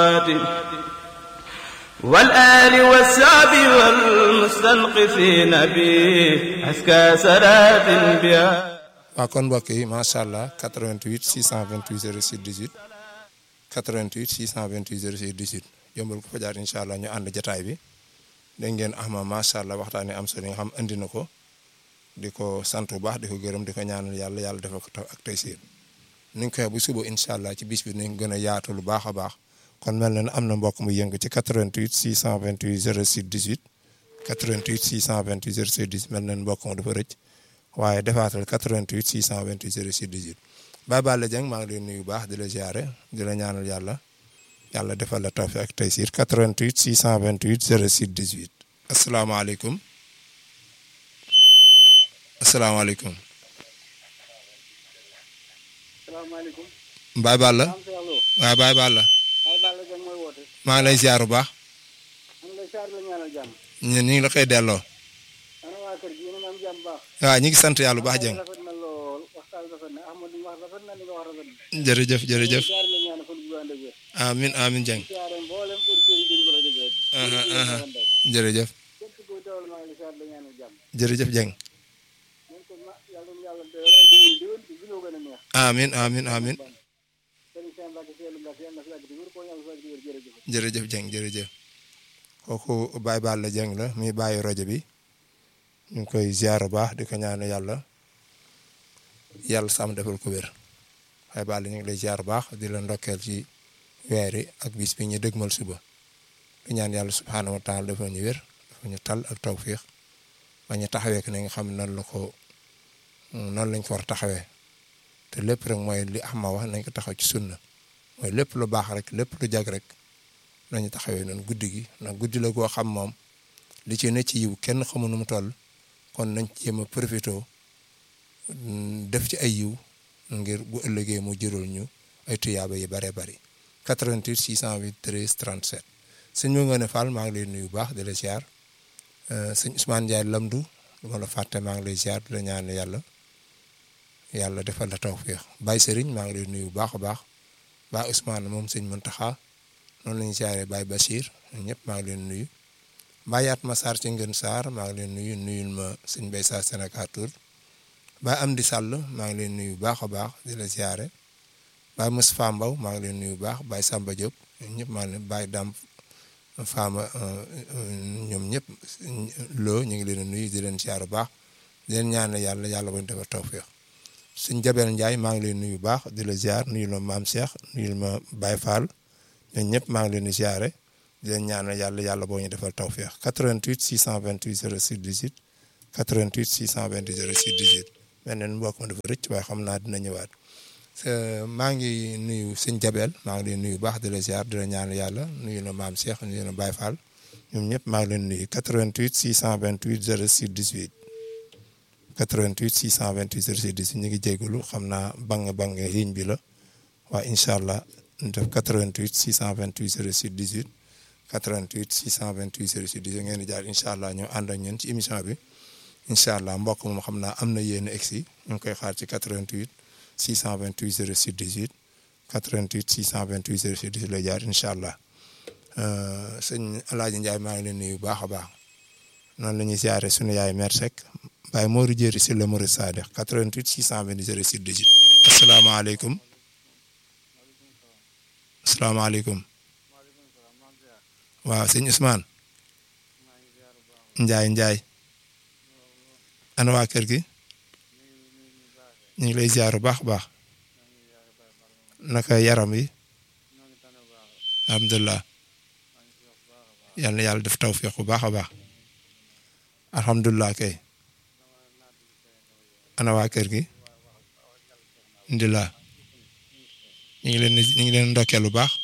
والآل والسعب والمستنقفين به أزكى صلاة بها waaw kon mbokk yi macha allah 88 628 06 18 88 628 06 18 yombal ko fa jaar incha allah ñu ànd jataay bi dégg ngeen Ahma macha allah waxtaanee am solo yi nga xam andi na ko di ko sant bu baax di ko gërëm di ko ñaanal yàlla yàlla defal ko taw ak tey siir ni ñu koy bu suba incha allah ci bis bi nañ gën a yaatu lu baax a baax kon mel na ne am na mbokk mu yëngu ci 88 628 06 18 88 628 06 18 mel na ne mbokk mu dafa rëcc. waaye defaatal 88 628 06 18 Baye Balla Dieng maa ngi lay nuyu baax di la ziare di la ñaanal yàlla yàlla defal la tawfiq ak taysiir 88 628 06 18 asalaamaaleykum asalaamaaleykum. salaamaaleykum. Baye Balla. waaw Baye Balla. Baye Balla Dieng mooy woote. maa ngi lay ziar bu baax. man lay ziar la ñaanal jàmm. ñun ñu ngi la koy delloo. ana waa kër gi yéen a ngi am jàmm baax. waaw ñu ngi sant yàlla bu baax Dieng. rafet na lool waxtaan rafet na Ahmad li wax rafet na li nga wax rafet na. jërëjëf jërëjëf. ziar la ñaanal fan bu ànd ak wér. amin amin Dieng. ziare mboolem auditeurs yi déglu rajo bi rek. aha aha jërëjëf képp kuy teewal maa ngi lay ziar la ñaanal jàmm. jërëjëf Dieng. ñun ko ma yàlla na yàlla doyal ay diwén diwén ci gënoo gën a neex. amin amin amin Serigne Cheikh Mbacke Seydou Mbacke yàlla na fi yàgg di wér koo yàlla fi yàgg di wér jërëjëf. jërëjëf Dieng jërëjëf kooku Baye Balla Dieng la muy bàyyi rajo bi ñu ngi koy ziar bu baax di ko ñaan yàlla yàlla sàmm defal ko wér Baye Balla ñu ngi lay ziar bu baax di la ndokkeel ci weer yi ak bis bi ñu dëgmal suba di ñaan yàlla subhaanahu wa taala defal ñu wér defal ñu tal ak tawfiix ba ñu taxawee ko ne nga xam nan la ko noonu lañ ko war a taxawee te lépp rek mooy li Ahma wax nañ ko taxaw ci sunna mooy lépp lu baax rek lépp lu jag rek nañu taxawee noonu guddi gi ndax guddi la goo xam moom li ci ne ci yiw kenn xamu nu mu toll kon nañ ci jéem a profité def ci ay yiw ngir bu ëllëgee mu jëral ñu ay tuyaaba yi bare bari 88 608 13 37 sëñ bi nga ne Fall maa ngi lay nuyu bu baax di la ziar sëñ Ousmane Ndiaye Lamdu du ma la fàtte maa ngi lay ziar di la ñaan yàlla yàlla defal la tawfiix Baye Serigne maa ngi lay nuyu bu baax a baax Baye Ousmane moom sëñ Muntaxa noonu la ñu ziaree Baye Bachir ñëpp maa ngi leen nuyu Baye Atma Sarr ci Ngën Sarr maa ngi leen nuyu nuyul ma sëñ Bay Sarr Sénégal Tour Baye Amdi Sall maa ngi leen nuyu bu baax a baax di la ziare Baye Moustapha Mbaw maa ngi leen nuyu bu baax Baye Samba Diop ñëpp maa ngi leen Baye Dam Fama ñoom ñëpp loo ñu ngi leen nuyu di leen ziare bu baax di leen ñaan yàlla yàlla bañ defar tawfeex sëñ Jabel Ndiaye maa ngi leen nuyu bu baax di la ziar nuyul ma Maam Cheikh nuyul ma Baye Fall. ñun ñëpp maa ngi leen di ziare di leen ñaanal yàlla yàlla boo ñu defal tawféex 88 628 06 18 88 628 06 18 mel na ni mbokk ma dafa rëcc waaye xam naa dina ñëwaat maa ngi nuyu sëñ Jabel maa ngi leen nuyu baax di la ziar di la ñaanal yàlla nuyu na maam Cheikh nuyu na Baye Fall ñoom ñëpp maa ngi leen nuyu 88 628 06 18 88 628 06 18 ñu ngi jégalu xam naa bang bang ligne bi la waaye incha allah. def 88 628 06 18 88 628 06 18 ngeen di jaar incha allah ñu ànd ak ñun ci émission bi incha allah mbokk moom xam naa am na yéen a egsi ñu ngi koy xaar ci 88 628 06 18 88 628 06 18 lay jaar incha allah sëñ El Hadj Ndiaye maa ngi leen nuyu bu baax a baax noonu la ñuy ziare sunu yaay Mère Seck Baye Mori Diéry si la Mori Sadikh 88 628 06 18 asalaamaaleykum. salaamaaleykum waaw sëñ Ousmane Njaay Njaay ana waa kër gi ñu ngi lay ziar bu baax a baax naka yaram yi alhamdulilah yal na yàlla def tawfiq bu baax a baax alhamdulilah kay ana waa kër gi alhamdulilah ñu ngi leen ñu ngi leen ndokkeel bu baax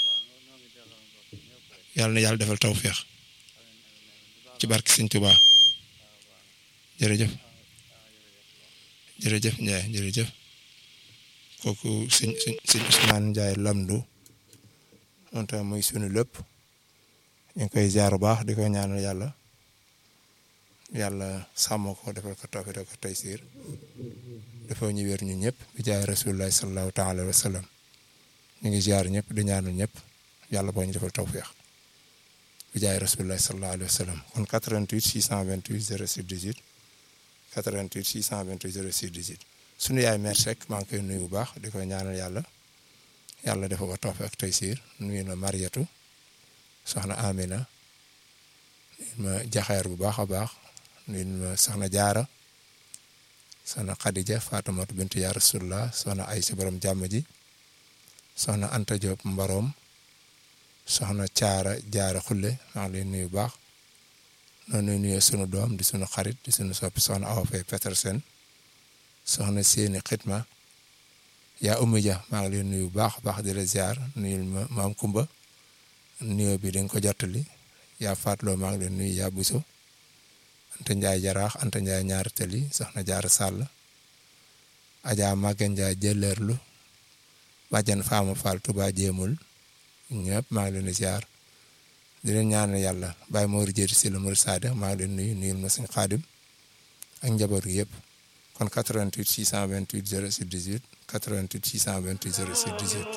yàlla na yàlla defal tawféex ci barke Sëñ Tuubaa jërëjëf jërëjëf Ndiaye jërëjëf kooku sëñ sëñ sëñ Ousmane Ndiaye Lamdu moom tamit muy sunu lépp ñu ngi koy jaar bu baax di ko ñaanal yàlla yàlla sàmm ko defal ko tawféex defal ko taysiir dafa ñu wér ñu ñëpp bi jaay rasulullahi sallallahu taala wa sallam ñu ngi ziar ñëpp di ñaanal ñëpp yàlla boo ñu defal tawféex bi jaay rasulullah sallallahu alayhi wa sallam kon 88 628 06 18 88 628 06 18 sunu yaay mère Seck maa ngi koy nuyu bu baax di ko ñaanal yàlla yàlla dafa ko tawféex ak taysiir nuyu na Mariatu soxna Amina ma jaxeer bu baax a baax nuyu ma soxna Jaara soxna Khadija Fatimatu bintu yaa rasulullah soxna Aysa borom jàmm ji soxna Anta Diop Mbarom soxna Caara Jaara Xulle maa ngi lay nuyu bu baax noonu nuyu sunu doom di sunu xarit di sunu soppi soxna Awa Faye Petersen soxna Séni Xitma yaa Oumy Dia maa ngi lay nuyu bu baax baax di la ziar nuyul ma maam Kumba nuyoo bi dañ ko jottali yaa Fatloo maa ngi lay nuyu yaa Buso Anta Ndiaye Jaraax Anta Ndiaye ñaari tali soxna Jaara Sàll Adja Maguette Ndiaye jëleerlu bàjjan Faama Fall Touba jéemul ñëpp maa ngi leen di ziar di leen ñaanal yàlla Baye Mor Diéry si la Mor Sade maa ngi leen nuyu nuyul ma suñu xaadim ak njaboot gi yëpp kon 88 628 06 18 88 628 06 18